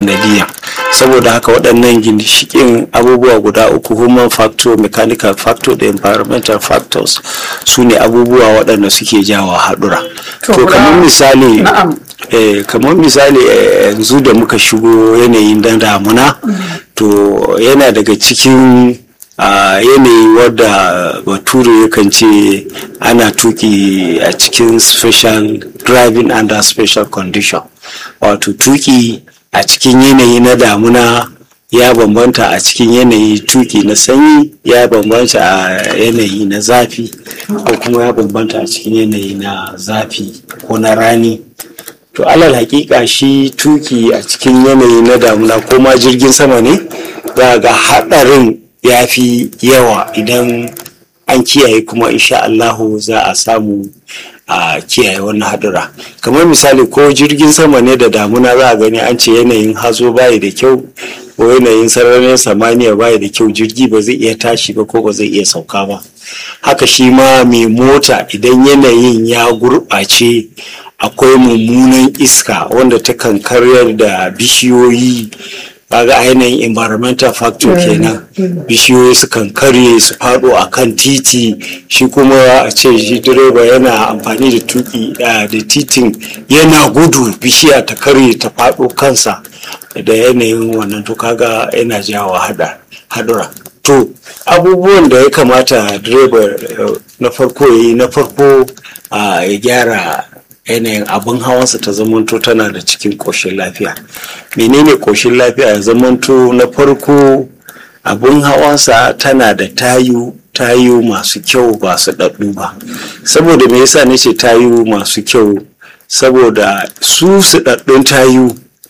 nadiya saboda haka waɗannan ginshikin abubuwa guda uku human factor mechanical factor da environmental factors su ne abubuwa waɗanda suke jawa haɗura To, to kamar guda- misali Na'am. eh, kamar misali eh, yanzu da muka shigo yanayin dan damuna to yana daga cikin a yanayi wadda bature yakan ce ana tuki a cikin special driving under special condition wato tuki a cikin yanayi na damuna ya bambanta a cikin yanayi tuki na sanyi ya bambanta a yanayi na zafi ko kuma ya bambanta a cikin yanayi na zafi ko na rani to alal hakika shi tuki a cikin yanayi na damuna ko ma jirgin sama ne za ga haɗarin ya fi yawa idan an kiyaye kuma insha Allahu za a samu a kiyaye wannan haɗura kamar misali ko jirgin sama ne da damuna za a gani an ce yanayin hazo bayi da kyau ko yanayin sararin samaniya bayi da kyau jirgi ba zai iya tashi ba ko ba zai iya sauka ba haka shi ma mai mota idan yanayin ya gurɓace akwai mummunan iska wanda ta kan karyar da bishiyoyi kaga a yanayin environmental factor kenan bishiyoyi su kan karye su faɗo a kan titi shi kuma a ce shi direba yana amfani da tuki ah, da titin yana gudu bishiya ta karye ta faɗo kansa da yanayin wannan to kaga yana jawo hada hadura to abubuwan da ya kamata direba eh, na farko ya yi na farko ah, ya gyara yanayin abin hawansa ta zamanto tana da cikin ƙoshin lafiya menene ƙoshin lafiya ya zamanto na farko abin hawansa tana da tayu tayu masu kyau ba su ɗaɗɗu ba saboda me yasa nace tayu masu kyau saboda su su ɗaɗɗun tayu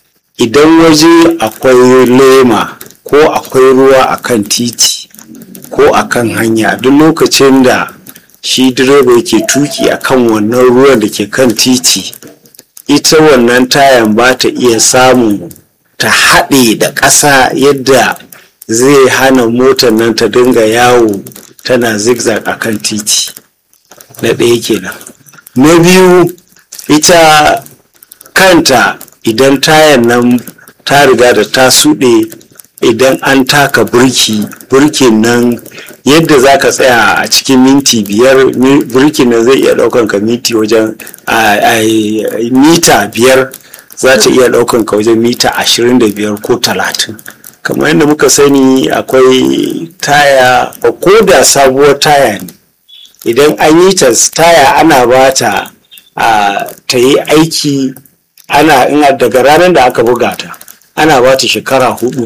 idan waje akwai lema ko akwai ruwa akan titi ko akan hanya duk lokacin da shi direba yake tuki akan wannan ruwan da ke kan titi ita wannan tayan ba ta iya samun ta haɗe da ƙasa yadda zai hana motar nan ta dinga yawo tana zigzag a kan titi na ɗaya kenan na biyu ita kanta idan tayan nan ta riga da ta suɗe idan an taka burki burkin nan yadda za ka tsaya a cikin minti biyar mi- burkin nan zai iya ɗaukan ka minti wajen a- a- mita biyar za ta iya ɗaukan ka wajen mita ashirin da biyar ko talatin kamar yadda muka sani akwai taya ko da sabuwar taya ne idan an yi ta taya ana ba ta a ta yi aiki ana ina daga ranar da aka buga ta ana ba ta shekara hudu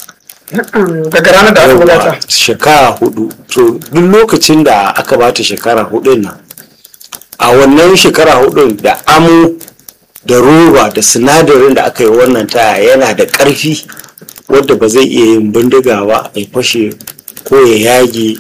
Na'am, daga ranar da aka buga ta. shekara hudu to duk lokacin da aka ba ta shekara hudun nan a wannan shekara hudun da amo da roba da sinadarin da aka yi wannan taya yana da ƙarfi wadda ba zai iya yin bindiga ba ya fashe ko ya yage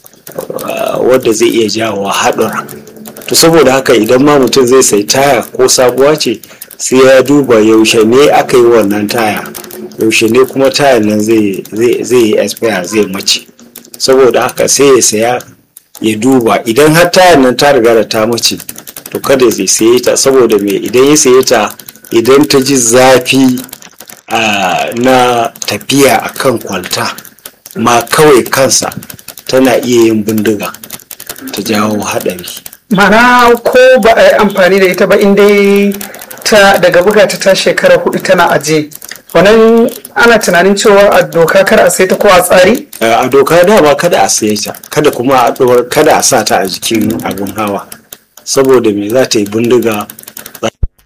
uh, wadda zai iya jawo haɗura to saboda haka idan ma mutum zai sai taya ko sabuwa ce sai ya duba yaushe ne aka yi wannan taya yaushe ne kuma tayan nan zai zai- zai yi expire zai mace saboda haka sai ya saya ya duba idan har tayan nan ta riga da ta mace to kada zai saye ta saboda me idan ya saye ta idan ta ji zafi ah, na tafiya a kan kwalta ma kawai kansa tana iya yin bindiga ta jawo haɗari Mana ko ba a yi amfani da ita ba in dai ta daga buga ta ta shekara hudu tana aje. Wannan ana tunanin cewa a doka kar a sai ta ko a tsari? Eh, a doka dama kada a saye ta kada kuma a ɗora- kada a sa ta a jikin abin hawa saboda me za ta yi bindiga